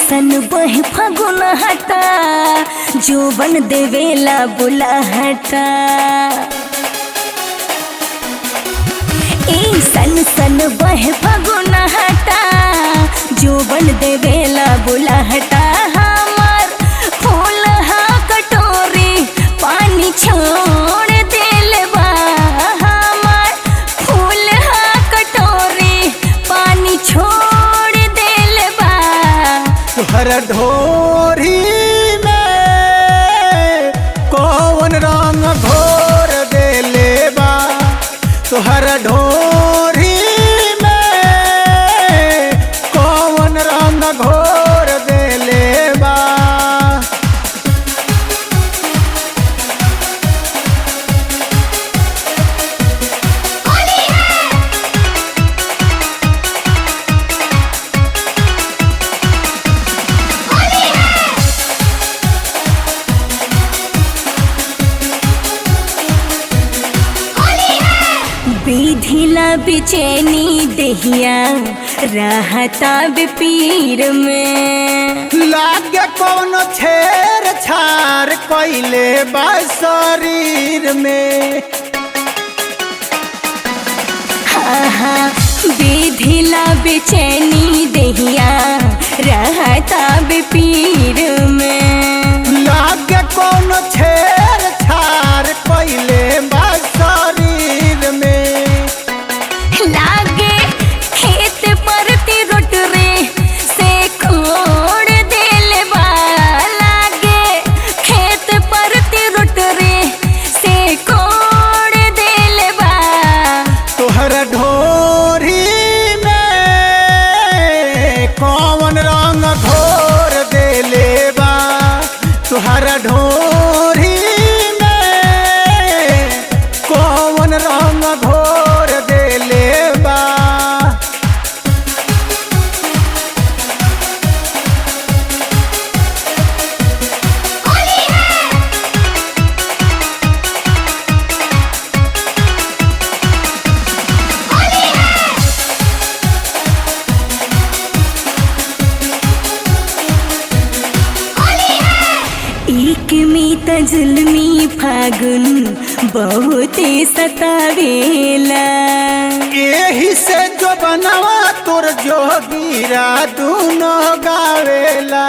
सन बह फगुन हटा जो बन देवेला बुला हटा ए सन सन बह फगुन हटा जो बन देवेला बुला हटा हमार फूल हा कटोरी पानी छोड़ देल बा हमार फूल हा कटोरी पानी छोड़ देल बा तुहर ढोरी में कौन रंग घोर देले बा तुहर ढोरी में कौन रंग घोर देले बा विधिला बेचैनी दहिया रहता बेपीर में लागे कौन छेर छार कैले बा शरीर में आहा विधिला बेचैनी दहिया रहता बेपीर में लागे कौन छेर छार कैले बा शरीर में लागे खेत परती रोट रे से खोड़ देल बा लागे खेत परती रोट रे से खोड़ देल बा तोहर ढोरी में कौन रंग घोर देले बा तोहर ढोरी में कौन रंग घोर देले बा एक में त जुल्मी फागुन बहुते सतावेला एही से जो बनवा तोर जोगीरा दूनो गावेला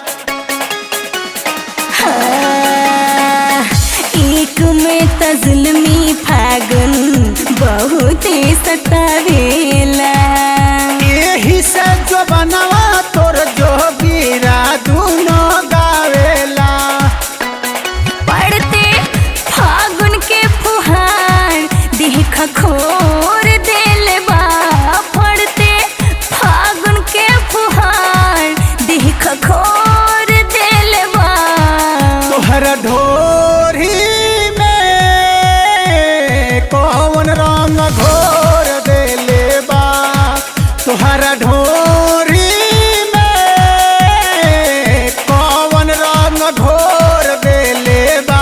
हाँ, एक में त जुल्मी फागुन बहुते सतावेला एही से जो बनवा तोर जोगीरा दूनो गावेला पढ़ते फागुन के फुहार देख खोर देल बा पढ़ते फागुन के फुहार देख खोर देल बा तोहर ढोरी में कौन रंग घोर देले बा तोहर ढोरी में कौन रंग घोर देले बा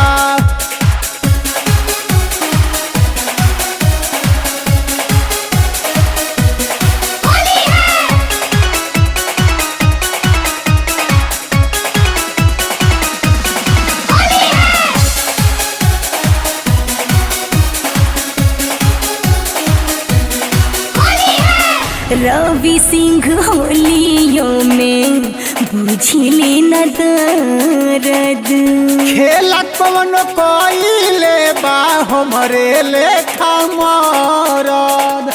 रवि सिंह होलियों में बुझले न दर्द खेला कौन कइले बा हमरे लेखा मरद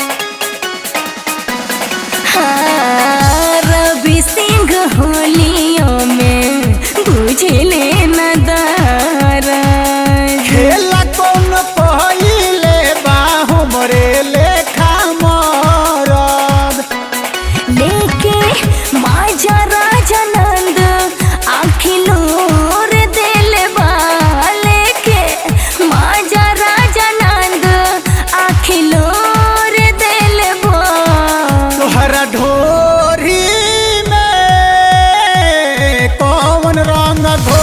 हाँ, रवि सिंह होलियों में बुझले न दर्द खेला कौन कइले बा हमरे लेखा मरद लेके माजा राजा नंद आखिलोर दिल बा लेके माजा राजा नंद आखिलोर दिल बा तोहरा ढोरी में कौन रंग घोर